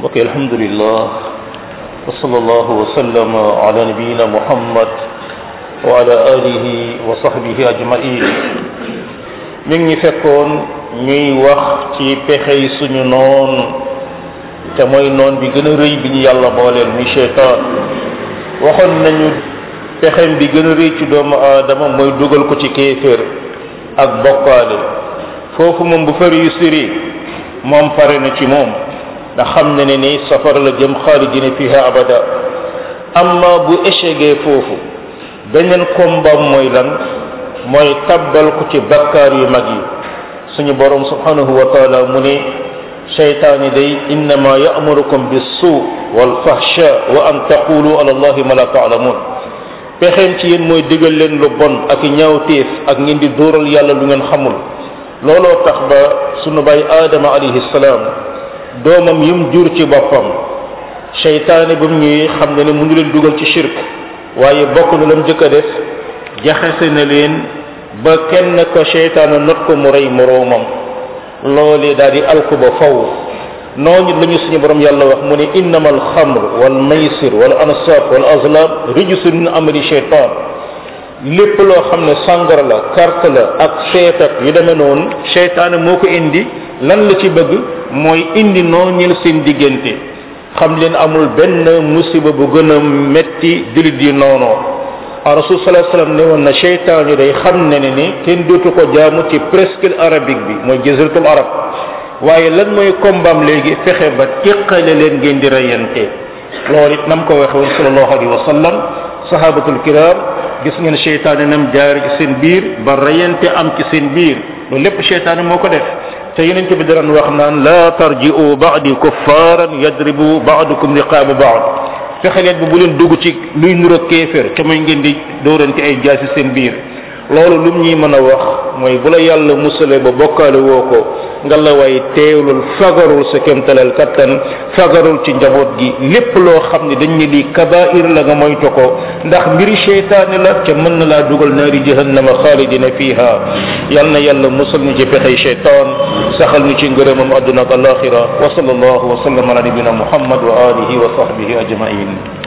mbokk alhamdulillah wa sallallahu wa sallama ala nabiyina muhammad wa ala alihi wa sahbihi ajmain mi ngi fekkoon ñuy wax ci pexey suñu noon te mooy noon bi gën a rëy bi ñu yàlla booleel muy cheytaan waxoon nañu pexem bi gën a rëy ci doomu aadama mooy dugal ko ci kéeféer ak bokkaale foofu moom bu fa réussir moom pare na ci moom ndax xam na ne ni safara la jëm xaalidina fiha abada amma bu échegee foofu beneen combat mooy lan mooy tabbal ko ci bakkaar yu mag yi suñu borom subhanahu wa taala mu ne shaytaani day innama ya'murukum bis-suu wal fahsha wa an taqulu ala allahi ma la ta'lamun pexeem ci yéen mooy digal leen lu bon ak ñaawteef ak ngeen di dóoral yàlla lu ngeen xamul looloo tax ba sunu bay aadama alayhi salaam doomam yum jur ci boppam seytaane ba mu ñëwee xam ne ne mënu leen dugal ci shirk waaye bokk na lam jëkk a def jaxase na leen ba kenn ko seytaane not ko mu rey moroomam loolee daal di alku ba faw noonu la ñu suñu borom yàlla wax mu ne innama alxamr wal maysir wal ansab wal azlam rijsun min amali sheytan lépp loo xam ne sàngara la carte la ak seet ak yu demee noonu seytaane moo ko indi lan la ci bëgg mooy indi nooñil seen diggante xam leen amul benn musiba bu gën a metti jullit yi noonoo a rasul sallallahu alayhi wasallam ne woon na seytaan yi day xam ne ne ni kenn dootu ko jaamu ci presqu'île arabique bi mooy jaziratul arab waaye lan mooy kombaam léegi fexe ba teqale leen ngeen di reyante loolu it nam ko waxe woon sallallahu alayhi wa sallam sahabatul kiram gis ngeen seytaane nam jaar ci seen biir ba reyante am ci seen biir loolu lépp seytaane moo ko def te yeneen bi daan wax naan la tarji'u ba'di kuffaran yadribu ba'dukum riqaba ba'd fexe leen bi bu leen dugg ci luy nuro kéefér ca mooy ngeen di dóorante ay jaasi seen biir loolu lum ñuy mën a wax mooy bu la yàlla musale ba bokkaale woo ko nga la way teewlul fagarul sa kemtalal kattan fagarul ci njaboot gi lépp loo xam ne dañ ne lii kabair la nga moytu ko ndax mbiri cheytaani la ca mën na laa dugal naari jahannama xaalidina fiha yal na yàlla musal ñu ci pexey cheytaan saxal ñu ci ngërëmam adduna ak alaxira wa sallallahu wa sallam ala nabina muhammad wa alihi wa sahbihi ajmain